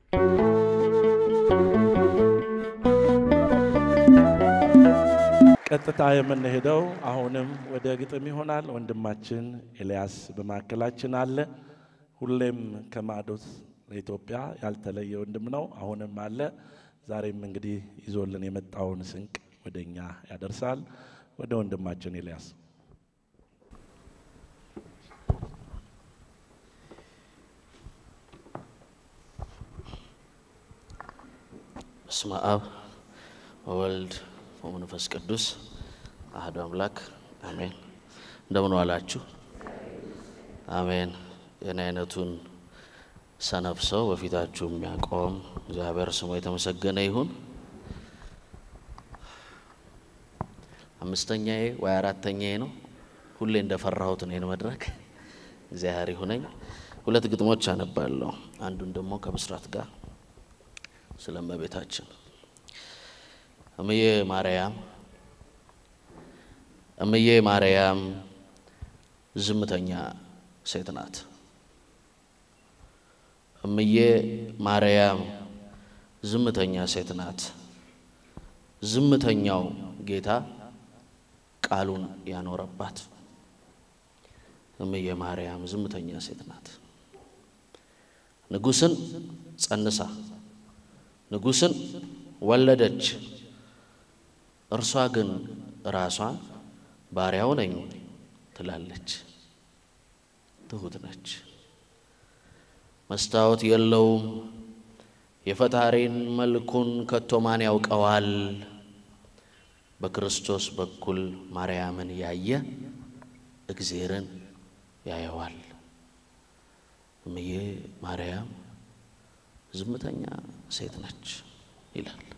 ቀጥታ የምንሄደው አሁንም ወደ ግጥም ይሆናል። ወንድማችን ኤልያስ በማዕከላችን አለ። ሁሌም ከማዕዶት ለኢትዮጵያ ያልተለየ ወንድም ነው። አሁንም አለ። ዛሬም እንግዲህ ይዞልን የመጣውን ስንቅ ወደ እኛ ያደርሳል። ወደ ወንድማችን ኤልያስ በስመ አብ ወወልድ ወመንፈስ ቅዱስ አህዱ አምላክ አሜን። እንደምን ዋላችሁ? አሜን። የኔ አይነቱን ሰነፍ ሰው በፊታችሁ የሚያቆም እግዚአብሔር ስሙ የተመሰገነ ይሁን። አምስተኛዬ ወይ አራተኛዬ ነው። ሁሌ እንደፈራሁት ነው ይህን መድረክ። እግዚአብሔር ይሁነኝ። ሁለት ግጥሞች አነባለሁ። አንዱን ደግሞ ከብስራት ጋር ስለ እመቤታችን እምዬ ማርያም እምዬ ማርያም ዝምተኛ ሴት ናት። እምዬ ማርያም ዝምተኛ ሴት ናት። ዝምተኛው ጌታ ቃሉን ያኖረባት እምዬ ማርያም ዝምተኛ ሴት ናት። ንጉሥን ጸንሳ ንጉሥን ወለደች። እርሷ ግን ራሷን ባሪያው ነኝ ትላለች። ትሁት ነች። መስታወት የለውም የፈጣሪን መልኩን ከቶ ማን ያውቀዋል? በክርስቶስ በኩል ማርያምን ያየ እግዜርን ያየዋል። እምዬ ማርያም ዝምተኛ ሴት ነች ይላል።